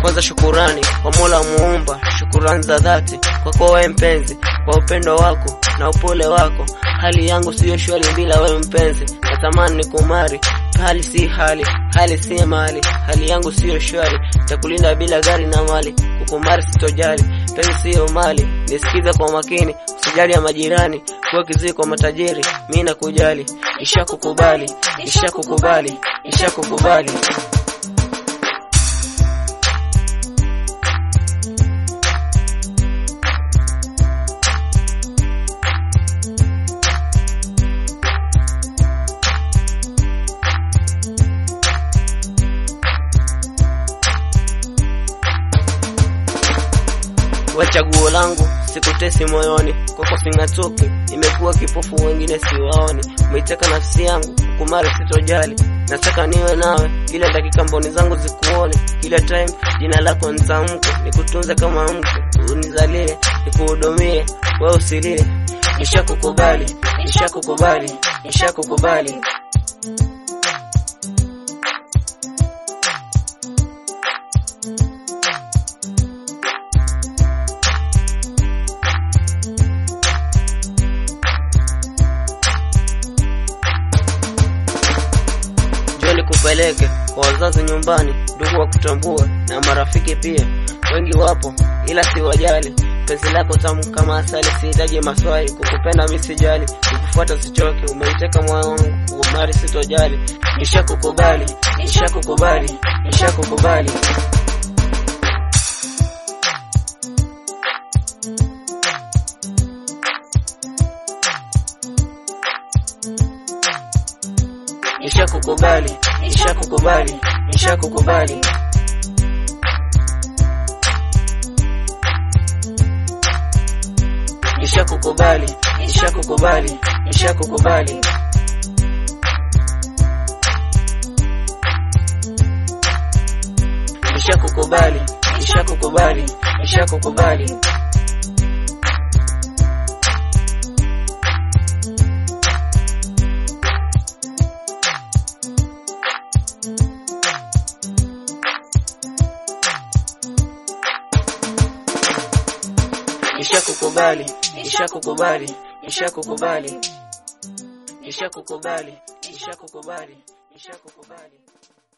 Kwanza shukurani kwa Mola Muumba, shukurani za dhati kwako wewe mpenzi, kwa upendo wako na upole wako. Hali yangu siyo shwari bila wewe mpenzi, natamani nikumari hali si hali, hali si mali, hali yangu siyo shwari, takulinda bila gari na mali, kukumari sitojali, penzi siyo mali, nisikize kwa makini, usijali ya majirani, kuwa kizii kwa matajiri, mi nakujali, ishakukubali, ishakukubali, ishakukubali. we chaguo langu, sikutesi moyoni, kwako sing'atuki, nimekuwa kipofu, wengine siwaoni. Umeiteka nafsi yangu, kumari sitojali, nataka niwe nawe kila dakika, mboni zangu zikuone kila time, jina lako nitamke, nikutunze kama mke, unizalie, nikuhudumie, wewe usilie. Nishakukubali, nishakukubali, nishakukubali. Njoo nikupeleke kwa wazazi nyumbani, ndugu wa kutambua na marafiki pia, wengi wapo ila siwajali. Penzi lako tamu kama asali, sihitaji maswali, kukupenda mi sijali, kukufuata sichoke, umeiteka moyo wangu, kukumari sitojali. Nishakukubali, nishakukubali, nishakukubali. Nishakukubali, nishakukubali, nishakukubali. Nishakukubali, nishakukubali, nishakukubali. Nishakukubali, nishakukubali, nishakukubali. Nishakukubali, nishakukubali, nishakukubali. Nishakukubali, nishakukubali, nishakukubali.